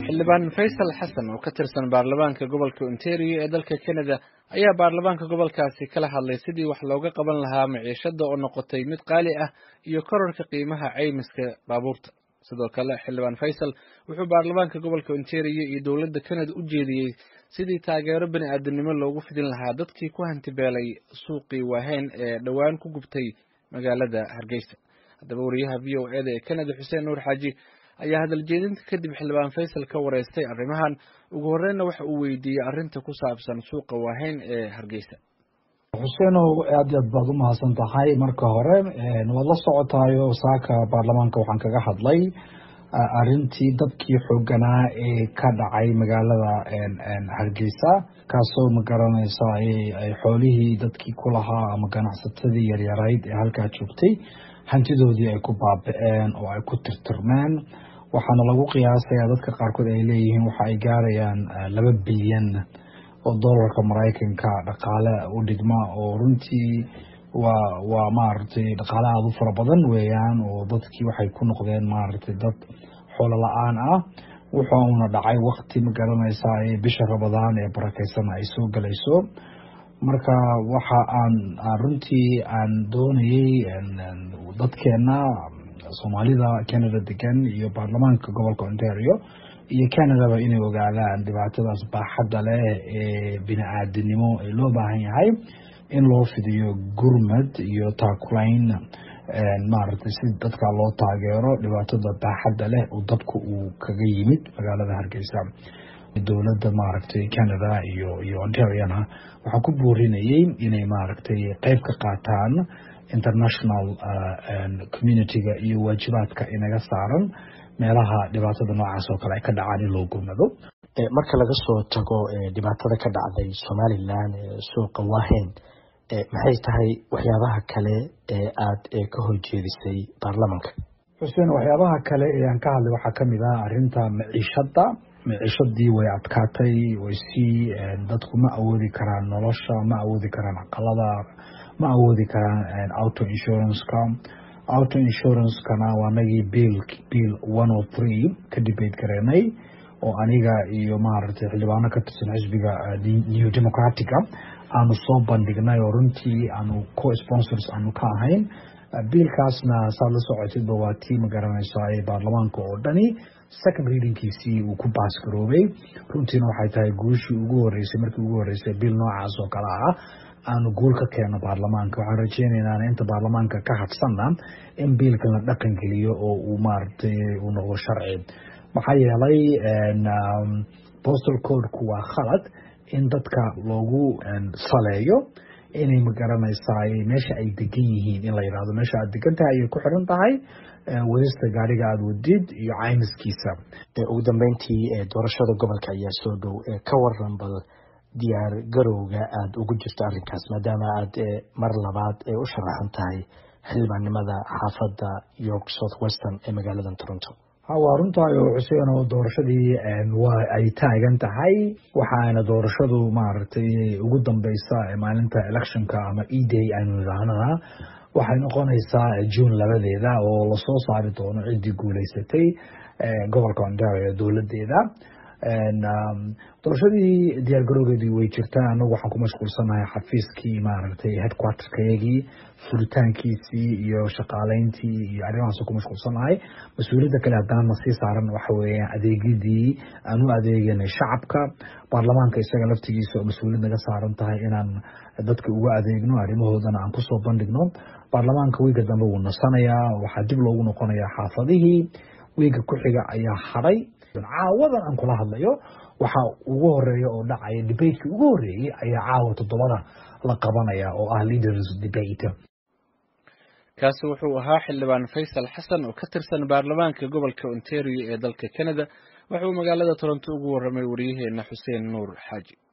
xildhibaan faysal xasan oo ka tirsan baarlamaanka gobolka ontario ee dalka canada ayaa baarlamaanka gobolkaasi kala hadlay sidii wax looga qaban lahaa maciishada oo noqotay mid qaali ah iyo korarka qiimaha caymiska baabuurta sidoo kale xildhibaan faysal wuxuu baarlamaanka gobolka ontario iyo dowladda canada u jeediyey sidii taageero bani aadamnimo loogu fidin lahaa dadkii ku hantibeelay suuqii waaheyn ee dhowaan ku gubtay magaalada hargeysa haddaba wariyaha v o eda ee canada xuseen nuur xaaji ayaa hadal jeedinta kadib xildhibaan faysal ka wareystay arrimahan ugu horreynna waxa uu weydiiyey arrinta ku saabsan suuqa waaheyn ee hargeysa xuseenow aad aad baad u mahadsan tahay marka hore waad la socotayo saaka baarlamaanka waxaan kaga hadlay arrintii dabkii xooganaa ee ka dhacay magaalada hargeysa kaasoo magaranaysa ay xoolihii dadkii ku lahaa ama ganacsatadii yaryarayd ee halkaa joogtay hantidoodii ay ku baaba-een oo ay ku tirtirmeen waxaana lagu qiyaasayaa dadka qaarkood ay leeyihiin waxa ay gaarayaan laba bilyan oo dollarka maraykanka dhaqaale u dhigma oo runtii waa waa maaragtay dhaqaale aada u fara badan weeyaan oo dadkii waxay ku noqdeen maaragtay dad xoolo la-aan ah wuxuuna dhacay wakti ma garanaysaa ee bisha rabadaan ee barakeysan ay soo galayso marka waxa aan runtii aan doonayey dadkeena soomaalida canada degan iyo baarlamaanka gobolka ontario iyo canadaba inay ogaadaan dhibaatadaas baaxadda leh ee bini-aadinimo ee loo baahan yahay in loo fidiyo gurmad iyo taakulayn maaragtay si dadka loo taageero dhibaatada baaxadda leh oo dabka uu kaga yimid magaalada hargeysa dowladda maaragtay canada iyo iyo ontariana waxaa ku boorinayay inay maaragtay qeyb ka qaataan international community-ga iyo waajibaadka inaga saaran meelaha dhibaatada noocaas oo kale ay ka dhacaan in loo gurmado marka laga soo tago dhibaatada ka dhacday somalilan suuqa waaheyn maxay tahay waxyaabaha kale ee aada ka horjeedisay baarlamanka xuseen waxyaabaha kale ee aan ka hadlay waxaa kamid ah arrinta maciishada maciishadii way adkaatay way sii dadku ma awoodi karaan nolosha ma awoodi karaan aqalada ma awoodi karaan auto insurance-ka auto insurance-kana waa nagii bill bill one o three ka debate gareenay oo aniga iyo maaragtay xildhibaano ka tirsan xisbiga new democratica aanu soo bandhignay oo runtii aanu co-sponsors aanu ka ahayn biilkaasna saad la socotidba waa tii ma garanaysaa ee baarlamaanka oo dhani second readingkiisii uu ku baas garoobay runtiina waxay tahay guushii ugu horeysay markii ugu horeysay biil noocaas oo kale ah aanu guul ka keeno baarlamaanka waxaan rajeynaynaa inta baarlamaanka ka hadsanna in biilkan la dhaqan geliyo oo uu maaragtay uu noqdo sharci maxaa yeelay postal codeku waa khalad in dadka loogu saleeyo inay magaranaysaa meesha ay degan yihiin in la yidhahdo meesha aad degan tahay ayay ku xiran tahay wadista gaariga aada wadid iyo caymiskiisa ugu dambeyntii doorashada gobolka ayaa soo dhow ka waran bal diyaar garowga aada ugu jirto arrinkaas maadaama aada mar labaad u sharaxan tahay xildhibaannimada xaafadda york south western ee magaalada toronto waa runtahay oo xuseen oo doorashadii waa ay taagan tahay waxaana doorashadu maaragtay ugu dambeysa maalinta electionka ama e day aynu idhaahnana waxay noqonaysaa june labadeeda oo lasoo saari doono ciddii guuleysatay gobolka ontario dowladeeda doorashadii diyaargarowgeedii way jirtaa anagu waxaan ku mashquulsanahay xafiiskii maaragtay headquarterkayagii furitaankiisii iyo shaqaaleyntii iyo arrimahaas ku mashquulsanahay mas-uuliyadda kale haddana sii saaran waxa weeyaan adeegyadii aan u adeeganay shacabka baarlamaanka isaga laftigiisa oo mas-uuliyad naga saaran tahay inaan dadka uga adeegno arrimahoodana aan kusoo bandhigno baarlamaanka wiiga dambe wuu nasanayaa waxaa dib loogu noqonayaa xaafadihii wiiga ku xiga ayaa hadhay caawadan aan kula hadlayo waxaa ugu horeeya oo dhacaya debateki ugu horeeyey ayaa caawa toddobada la qabanaya oo ah leaders debate kaasi wuxuu ahaa xildhibaan faysal xasan oo ka tirsan baarlamaanka gobolka ontario ee dalka canada wuxuu magaalada toronto ugu warramay wariyaheena xuseen nuur xaaji